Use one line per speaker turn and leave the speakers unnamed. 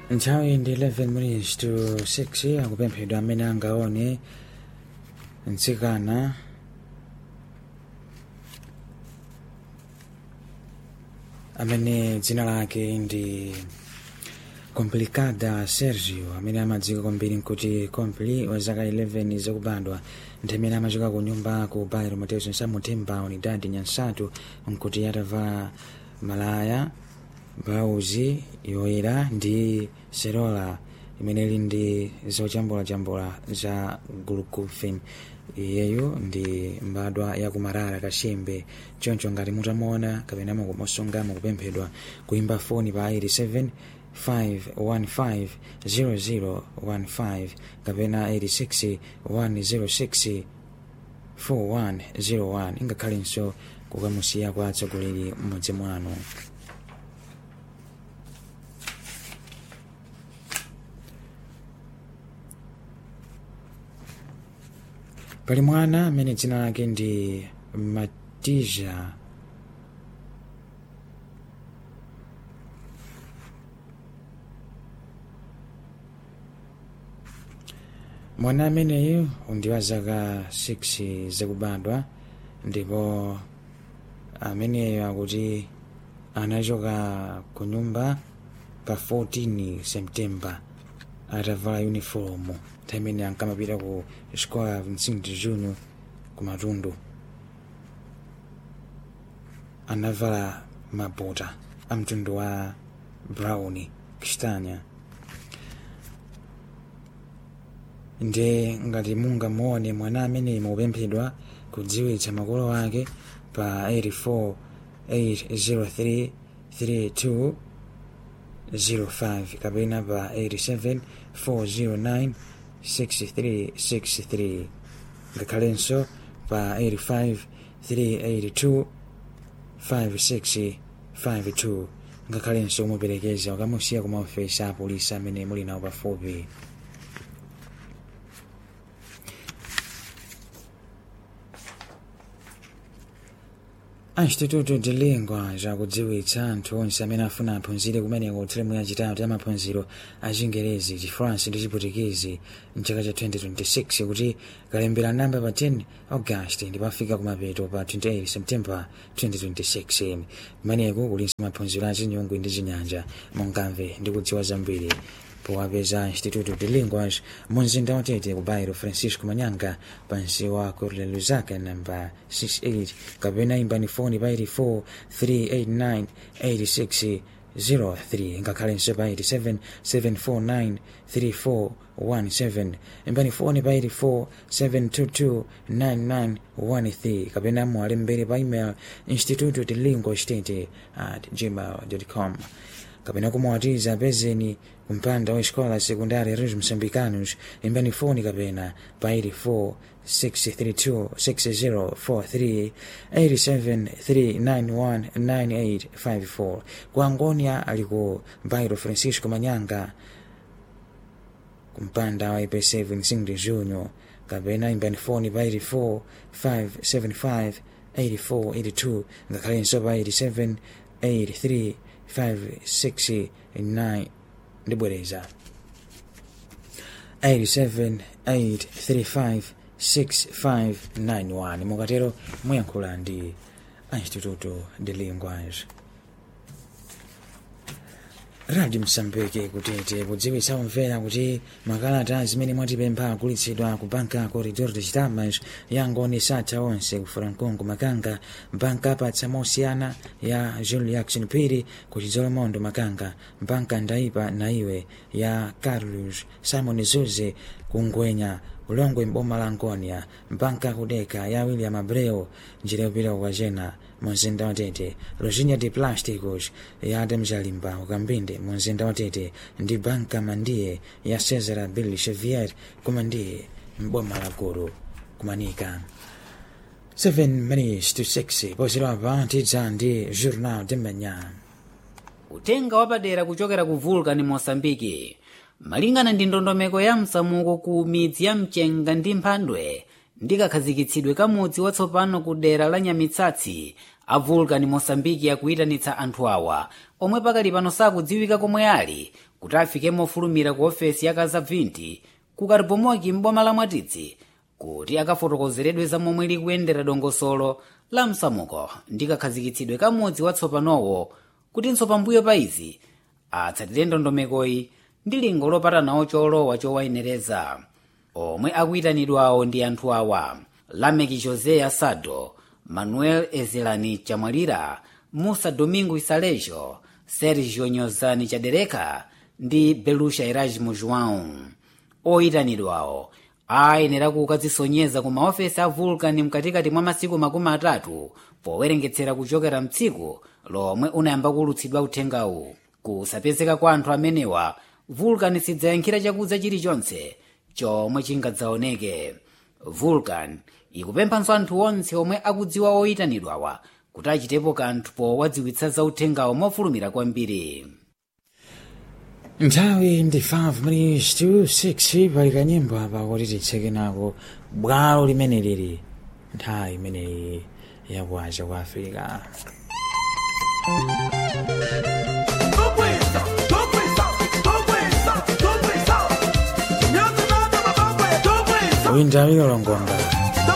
nthawi ndi 11 minutes to 6 akupemphedwa amene angaone mtsikana amene dzina lake ndi complicada sergio amene amadziwika kwambiri nkuti compli wa zaka 11 zakubadwa ndi amene amachoka ku nyumba ku bairo mateus nsamuthemba unidadi nyansatu nkuti atavala malaya blauzi yoyera ndi serola imene ili ndi zojambulajambula za glucofin iyeyo ndi mbadwa yakumarara kachembe choncho ngati mutamuona kapena mukumosunga mukupemphedwa kuimba foni pa 87 515 0015 kapena 86 106 4101 ingakhalenso kukamusiya kwa atsogoleri mmodzi mwanu pali mwana amene dzina lake ndi matija mwana ameneyu ndi wa zaka 6 zakubadwa ndipo ameneyo akuti anachoka ku nyumba pa 14 september atavala uniform nthawi imene ankamapita ku xikola ya vincent junior ku matundu anavala mabota a mtundu wa brown kistanya nde ngati mungamuone mwana amene mukupemphedwa kudziwitsa makolo ake pa 84 803 32 05 kapena pa 87 409 6363 ngakhalenso pa 85 382 5652 ngakhalenso kumuperekeza ukamusiya ku maofesi a polisi amene muli nawo pafupi a instituto de lingua zakudziwitsa anthu onse amene afuna aphunzire kumeneko teremu yachitatu ya maphunziro a chingerezi chifaransi ndi chiputikezi mchaka cha 2026 kuti kalembera namba pa 10 august ndipo afika kumapeto pa 28 september 2026 kumeneko kulinso maphunziro a chinyungu ndi chinyanja mungamve ndi kudziwa zambiri powapeza instituto de linguas munzinda watete ku bairo francisco manyanga pansi wa corle luzaka namba 68 kapena imbani foni pa 84 389 86 03 ngakhalenso pa 87 749 3417 imbani foni pa 84 722 9913 kapena muwalembere pa email instituto de lingua state at gmail com kapena kumwatiza pezeni kumpanda wa escola secundária Reis Moçambicanos imbani foni kapena pa 84 632 6043 87 391 9854 ku Angonia ali ku bairo Francisco Manyanga kumpanda wa IPC Vincent Junior kapena imbani foni pa 84 575 8482 ngakhalenso pa 87 83 569 ndibwereza 878356591 mukatero muyankhula ndi instituto de linguage radio msambike kutete kudziwitsa kumvera kuti makalata zimene mwatipempha agulitsidwa ku banka corridor de chitamas yangoni satha onse ku francongo makanga banka apatsa mosiyana ya jules jackson phiri ku chidzolomondo makanga banka ndaipa naiwe ya carlos simon zuze ku ngwenya ulongwe mboma la angonia banka kudeka ya william abreu njira yopita kukachena munzinda watete lojinya de plásticos ya adam jalimba ukambinde munzinda watete ndi banka mandiye ya cesar bill xavier kumandiye mboma la gulu kumanika 7 minutes to 6 pozilapa tidza ndi journal de manhã
utenga wapadera kuchokera ku vulcan mosambiki malingana ndi ndondomeko ya msamuko ku midzi ya mchenga ndi mphandwe ndi kakhazikitsidwe ka mudzi watsopano ku dera la nyamitsatsi a vulcan mosambiki akuyitanitsa anthu awa omwe pakali pano sakudziwika komwe ali kuti afike mofulumira ku ofesi ya kazabvinti ku karibomoki m'boma la mwatitsi kuti akafotokozeredwe za momwe likuyendera dongosolo la msamuko ndi kakhazikitsidwe ka mudzi watsopanowo kutinso pambuyo pa izi atsatire ndondomekoyi ndi lingo lopatanawo cholowa chowayenereza omwe akuyitanidwawo ndi anthu awa lameki josé asado manuel ezelani chamwalira musa domingo isalejo sergio nyozani chadereka ndi belusha erasmo joão oyitanidwawo ayenera kukadzisonyeza ku maofesi a vulcan mkatikati mwa masiku makumi atatu powerengetsera kuchokera mtsiku lomwe unayamba kulutsidwa uthengawu kusapezeka kwa anthu amenewa vulcan sidzayankhira chakudza chilichonse chomwe chingadzaoneke vulcan ikupemphanso anthu onse omwe akudziwa oyitanidwawa kuti achitepo kanthu powadziwitsa za uthengawo mofulumira kwambiri
nthawi ndi 5 minutes to 6 pali kanyimbo apa kuti titseke nako bwalo limene lili nthawi imeneyi yakuacha kwa afirika uyu ndi awilo longonga